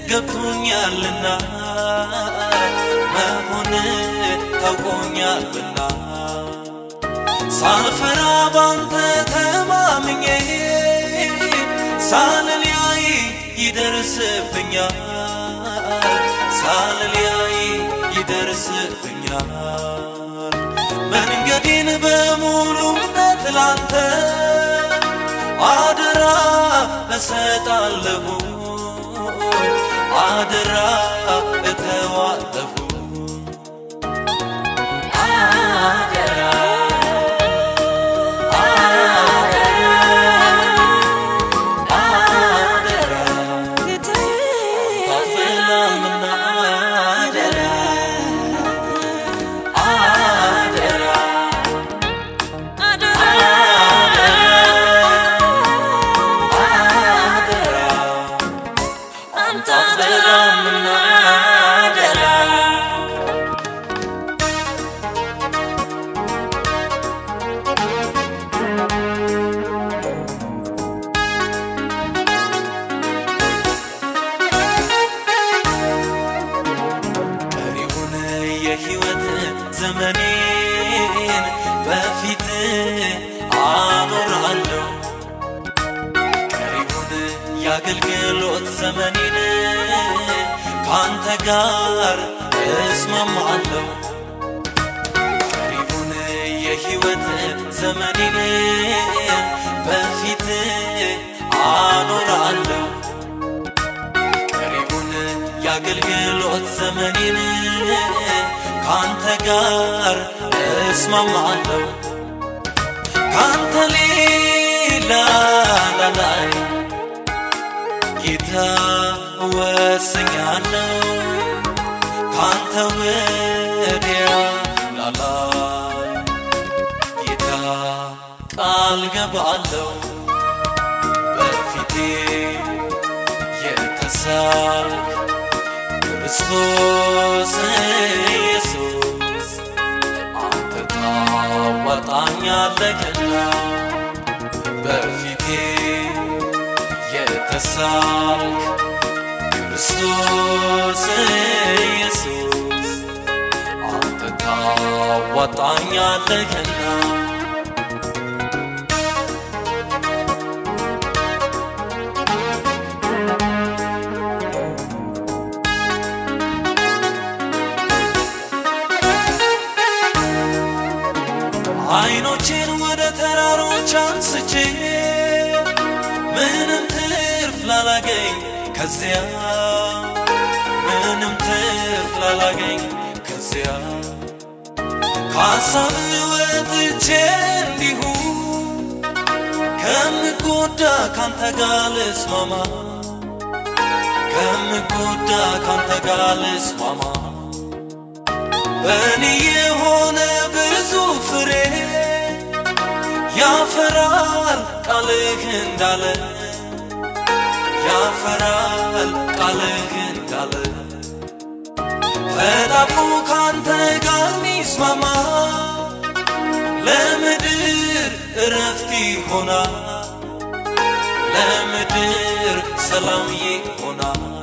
ገብቶኛልና መሆን ታውቆኛልና ሳልፈራ ባንተ ተማምኜ ሳልለያይ ይደርስብኛል ሳልለያይ ይደርስብኛል መንገዴን በሙሉነት ላንተ አደራ እሰጣለሁ አደራ እተዋለሁ አደራ አደራ ታፍላምና አደራ አደራ አደራ አንተ አትበላምና አደራ ቀሪውን የሕይወት ዘመኔን በፊት አኖራለሁ ቀሪውን የአገልግሎት ዘመኔን ካንተ ጋር እስማማለሁ ቀሪውን የሕይወት ዘመኔን በፊት አኖራለሁ ቀሪውን የአገልግሎት ዘመኔን ካንተ ጋር እስማማለሁ ካንተ ሌላ ላላይ ጌታ ወስኛለሁ ካንተ ወዲያ ላላይ ጌታ ቃል ገባለሁ በፊቴ የተሳልክ ክርስቶስ ኢየሱስ አንተ ታዋጣኛለህና በፊቴ የተሳልክ ክርስቶስ ኢየሱስ አንተ ታዋጣኛለህና አይኖቼን ወደ ተራሮች አንስቼ ምንም ትርፍ ላላገኝ ከዚያ ምንም ትርፍ ላላገኝ ከዚያ ከሀሳብ ወጥቼ እንዲሁ ከምጎዳ ካንተ ጋር ልስማማ ከምጎዳ ካንተ ጋር ልስማማ በእኔ የሆነ ብዙ ፍሬ ያፈራል ቃልህ እንዳለ ያፈራል ቃልህ እንዳለ ተጣብቆ ካንተ ጋር ሚስማማ ለምድር እረፍት ይሆናል ለምድር ሰላም ይሆናል